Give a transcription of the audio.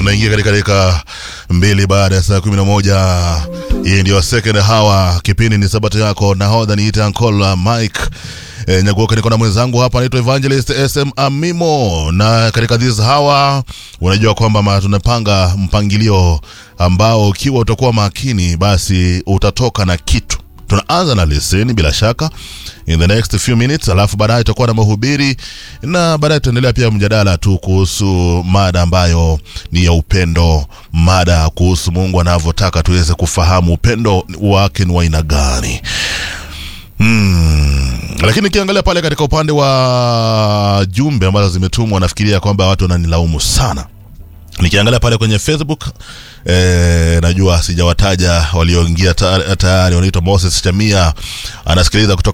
tunaingia katika dakika mbili baada ya saa kumi na moja hii ndio second hour kipindi ni sabato yako nahodha niite ankola mike E, nyaguoka niko na mwenzangu hapa anaitwa evangelist sm amimo na katika this hour unajua kwamba ma- tunapanga mpangilio ambao ukiwa utakuwa makini basi utatoka na kitu tunaanza na leseni bila shaka in the next few minutes alafu baadaye tutakuwa na mahubiri na baadaye tutaendelea pia mjadala tu kuhusu mada ambayo ni ya upendo mada kuhusu mungu anavyotaka tuweze kufahamu upendo wake ni wa aina gani Hmm. Lakini ukiangalia pale katika upande wa jumbe ambazo zimetumwa, nafikiria kwamba watu wananilaumu sana. Nikiangalia pale kwenye Facebook eh, najua sijawataja walioingia ta- tayari, wanaitwa Moses Chamia, anasikiliza kutoka